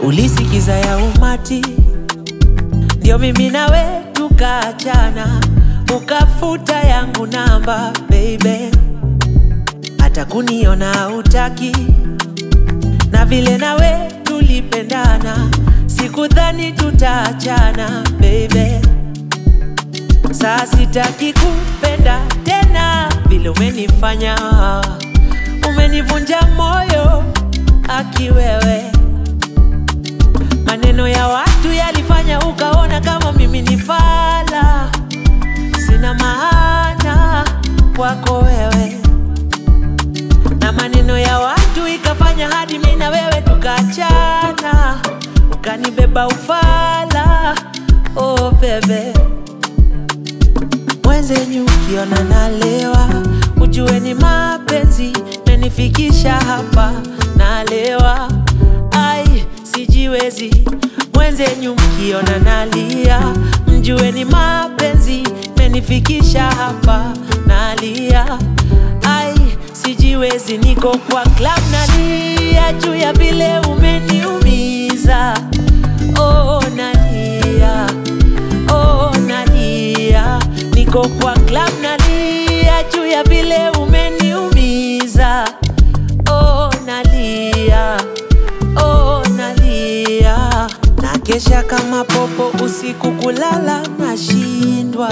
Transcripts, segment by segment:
ulisikiza ya umati, ndio mimi nawe tukaachana, ukafuta yangu namba baby, hata kuniona utaki, na vile nawe tulipendana, sikudhani tutaachana baby. Saa sitaki kupenda tena vile umenifanya, umenivunja moyo aki wewe. Maneno ya watu yalifanya ukaona kama mimi ni fala, sina maana kwako wewe, na maneno ya watu ikafanya hadi mimi na wewe tukaachana, ukanibeba ufala. Oh bebe mwenzenyu ukiona nalewa, ujue ni mapenzi menifikisha hapa, nalewa ai sijiwezi. Mwenzenyu mkiona nalia, mjue ni mapenzi menifikisha hapa, nalia ai sijiwezi. Niko kwa club nalia juu ya vile umeniumiza, oh nalia oh nalia, niko kwa club nalia juu ya vile umeniumiza. Oh nalia, oh nalia, na kesha kama popo usiku, kulala nashindwa,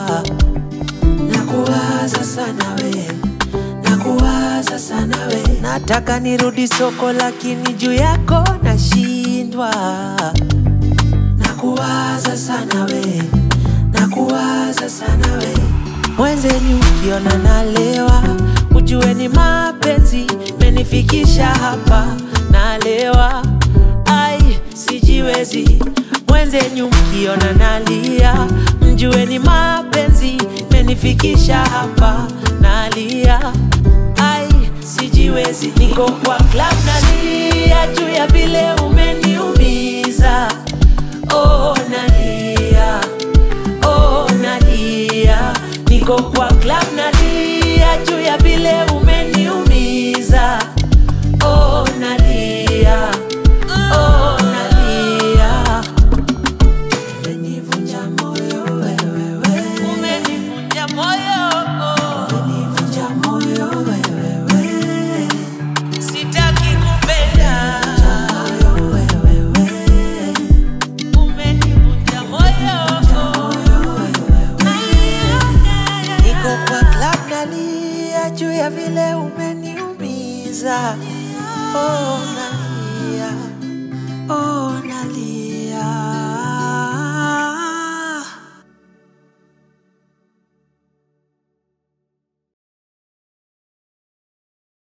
nakuwaza sana we, nakuwaza sana we, nataka nirudi soko lakini juu yako nashindwa nakuwaza sana we, nakuwaza sana we. Mwenzenyu ukiona nalewa, ujue ni mapenzi menifikisha hapa, nalewa ai sijiwezi. Mwenzenyu mkiona nalia, mjue ni mapenzi menifikisha hapa, nalia ai sijiwezi. Niko kwa club nalia juu ya vile umeniumiza. Oh nalia, oh nalia, niko kwa club nalia juu ya vile umeniumiza. Oh nalia, oh nalia, umenivunja moyo wewe, wewe. umenivunja moyo, umenivunja moyo wewe, wewe. sitaki kupenda moyo wewe, wewe. Umenivunja moyo. Niko kwa club nalia juu ya vile umeniumiza. Oh, nalia. Oh, nalia.